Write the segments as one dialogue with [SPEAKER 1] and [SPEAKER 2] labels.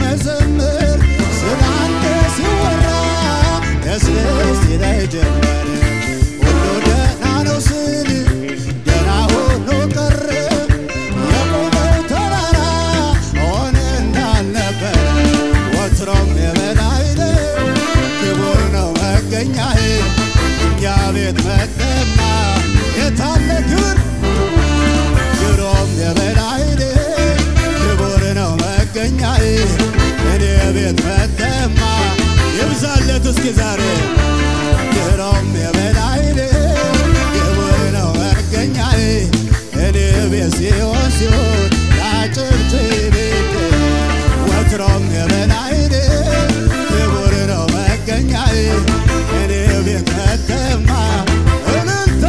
[SPEAKER 1] መዘምር ስላንተ ሲወራ ደስ ደስ ይለኝ ጀመር ሁሉ ደህና ነው ስል ደህና ሆኖ ቀረ የቆመው ተራራ ሆነ እንዳልነበረ ወትሮም የበላይ ነው ክቡር ነው መገኛዬ እኛ ቤት መጠማ የታለ ክብር ድሮም የበላይ ነህ ክቡር ነው መገኛዬ እኔ ቤት መጠማ ይብዛለት እስኪ ዛሬ ድሮም የበላይ ነህ ክቡር ነው መገኛዬ እኔ ቤት ሲሆን ሲሆን ያጭብጭብ ወትሮም የበላይ ነህ ክቡር ነው መገኛዬ እኔ ቤት መጠማ እልልታ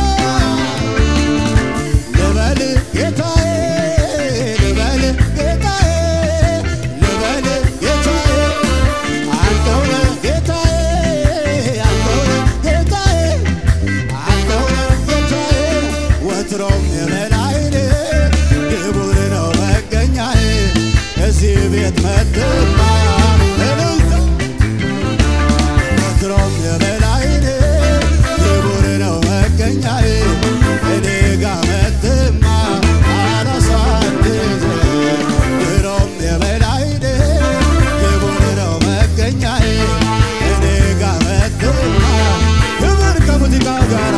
[SPEAKER 1] ልበል ጌታዬ ልበል ጌታዬ ልበል ጌታዬ አንተው ነህ ጌታዬ አንተው ነህ ጌታዬ አንተው ነህ ጌታዬ ወትሮም የበላይ ነህ ክቡር ነው መገኛዬ እዚህ ቤት መጥማ እልልታ ወትሮም የበላይ ነህ ክቡር ነው መገኛዬ እኔ ጋ መጥማ አላሳድድ ድሮም የበላይ ነህ ክቡር ነው መገኛዬ እኔ ጋ መጥማ ክብር ከሙዚቃው ጋራ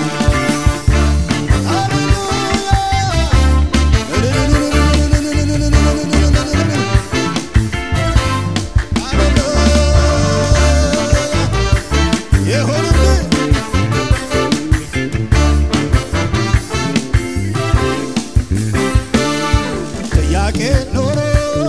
[SPEAKER 1] ይሁንልህ ጥያቄ ኖሮ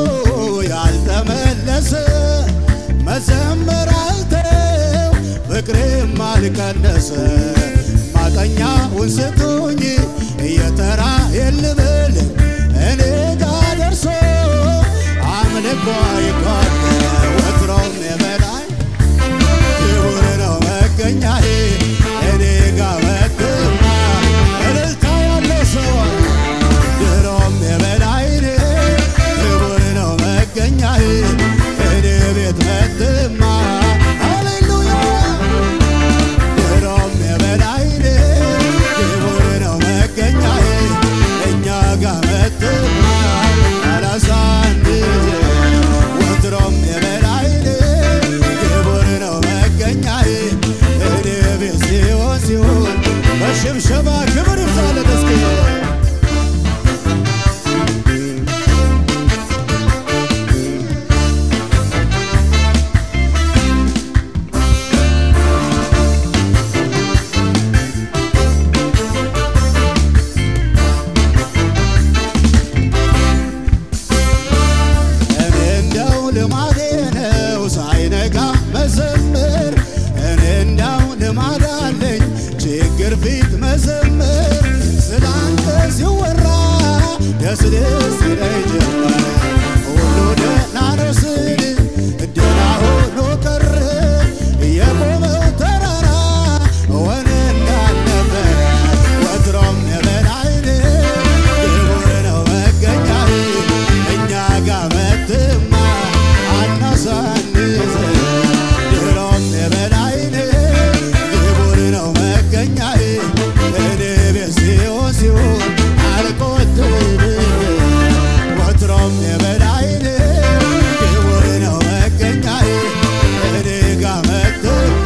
[SPEAKER 1] ያልተመለሰ መዘመር አልተው ፍቅሬም አልቀነሰ ማጠኛውን ስጡኝ እየተራ የልብል እኔ ጋ ደርሶ አምልኮ ይጓል ወትሮም የበላይ ክቡር ነው መገኛዬ እኔ ጋ መጥማ እልልታ ያለው ሰው ድሮም የበላይ ነህ ክቡር ነው መገኛዬ እኔ ቤት መጥማ ሃሌሉያ ድሮም የበላይ ነህ ክቡር ነው መገኛዬ እኛ ጋ መጥማ አላሳንድ ወትሮም የበላይ ነህ ክቡር ነው መገኛዬ እኔ ቤት ሲሆን ሲሆን በሽብሸባ ክብር ይብዛለት እስኪ እኔ እንደው ልማዴ ነው ሳይነጋ መዘምር እኔ እንደው ልማድ አለኝ ችግር ፊት መዘምር ስላንተ ሲወራ ደስ ደስ ይለኝ ጀመር ሁሉ ደህና ነው ስል ደህና ሆኖ ቀረ የቆመው ተራራ ሆነ እንዳልነበረ ወትሮም የበላይ ነህ ክቡር ነው መገኛዬ እኛ ጋ መጥማ አናሳንስ ድሮም የበላይ ነህ ክቡር ነው መገኛዬ እኔ ቤት ሲሆን ሲሆን አልቆጥብም ወትሮም የበላይ ነህ ክቡር ነው መገኛዬ እኔ ጋ መጥማ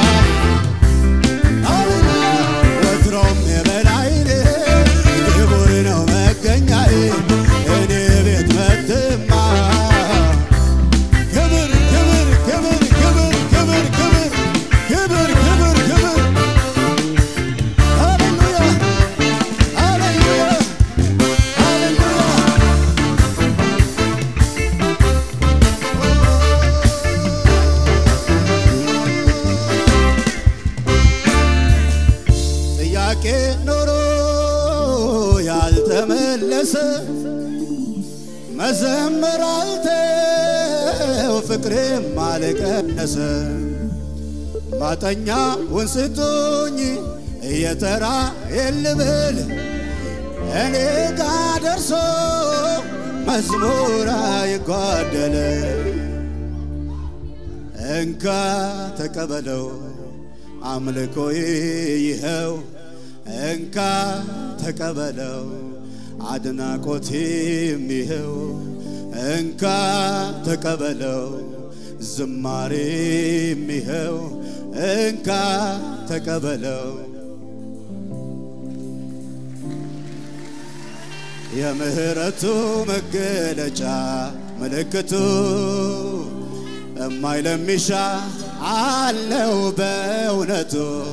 [SPEAKER 1] ወትሮም የበላይ ነህ ክቡር ነው መገኛዬ እኔ ቤት መጥማ ክብር ክብር ክብር ክብር ክብር ክብር ክብር ክብር ክብር ሃሌሉያ ሃሌሉያ ሃሌሉያ ጥያቄ ኖሮ ያልተመለሰ መዘመር አልተው ፍቅሬም አልቀነሰ ማጠኛውን ስጡኝ እየተራ የልብል እኔ ጋ ደርሶ መዝሙር አይጓደል እንካ ተቀበለው አምልኮዬ ይኸው እንካ ተቀበለው አድናቆቴም ይኸው እንካ ተቀበለው ዝማሬም ይኸው እንካ ተቀበለው የምህረቱ መገለጫ ምልክቱ እማይለሚሻ አለው በእውነቱ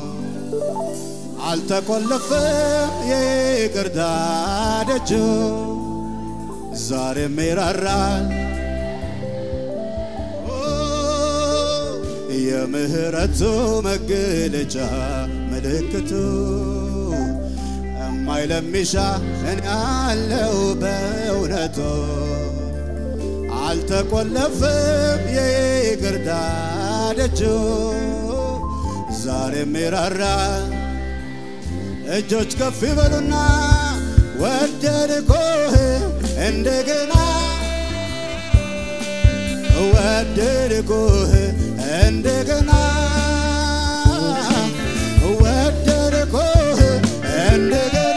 [SPEAKER 1] አልተቆለፈም የይቅርታ ደጁ ዛሬም ይራራል የምህረቱ መገለጫ ምልክቱ እማይለሚሻ እኔ አለው በእውነቱ አልተቆለፈም የይቅርታ ደጁ ዛሬም ይራራል እጆች ከፍ ይበሉና ወደድኩህ እንደገና ወደድኩህ እንደገና ወደድኩህ እንደገና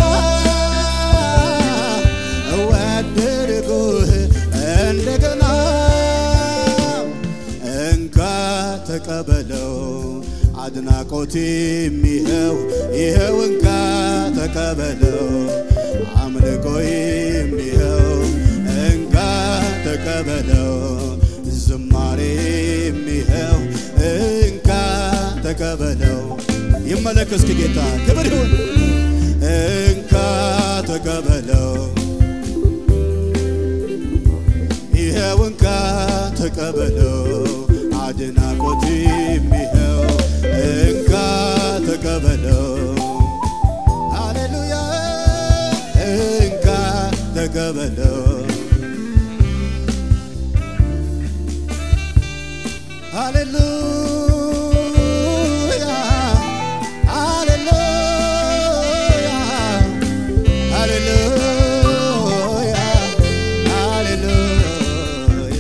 [SPEAKER 1] ወደድኩህ እንደገና እንካ ተቀበለው አድናቆቴም ይኸው ይኸው እንካ ተቀበለው አምልኮዬም ይኸው እንካ ተቀበለው ዝማሬም ይኸው እንካ ተቀበለው ይመለክ እስኪ ጌታ ክብር ይሁን እንካ ተቀበለው ይኸው እንካ ተቀበለው አድናቆቴም ይኸው እንካ ተቀበለው ሃሌሉያ እንካ ተቀበለው ሃሌሉያ ሃሌሉያ ሃሌሉያ ሃሌሉያ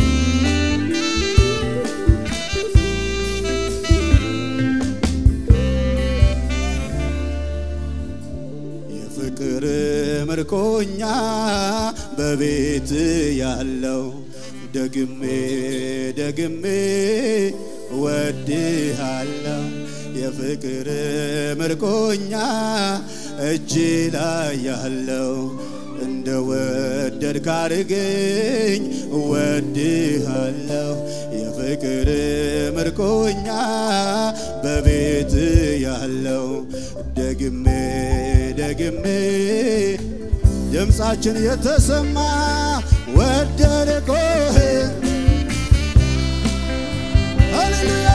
[SPEAKER 1] የፍቅር ምርኮኛ በቤት ያለው ደግሜ ደግሜ ወድሃለው የፍቅር ምርኮኛ እጅ ላይ ያለው እንደ ወደድክ አድርገኝ እወድሃለሁ የፍቅር ምርኮኛ በቤት ያለው ደግሜ ደግሜ ድምፃችን የተሰማ ወደድኩህ ሃሌሉያ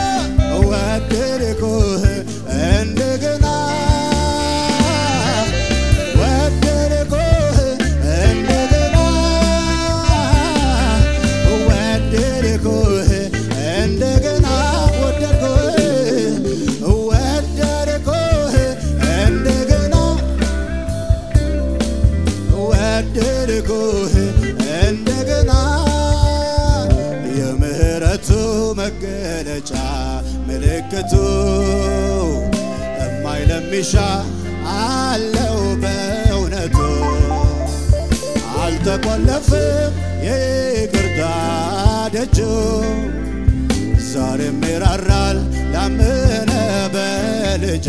[SPEAKER 1] ወደድኩህ እንደገና ወደድኩህ እንደገና ወደድኩህ እንደገና ወደድኩህ ወደድኩህ እንደገና ወደድኩህ እንደገና የምህረቱ መገለጫ ምልክቱ እማይለሚሻ አለው በእውነቱ አልተቆለፍም የይቅርታ ደጁ ዛሬም ይራራል ላመነ በልጁ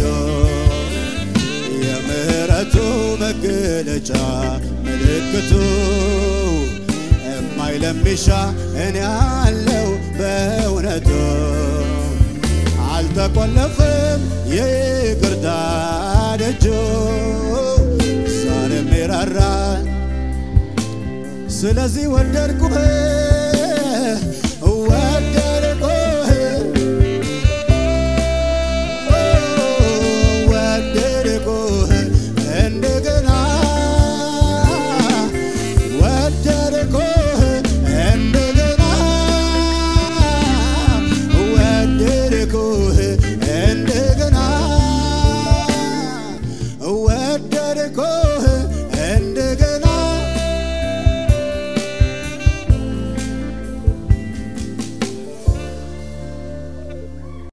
[SPEAKER 1] የምህረቱ መገለጫ ምልክቱ እማይለሚሻ እኔ አለው በእውነቱ አልተቆለፍም የይቅርታ ደጁ ዛሬም ይራራል ስለዚህ ወደድኩህ ወደድኩህ ወደድኩህ እንደገና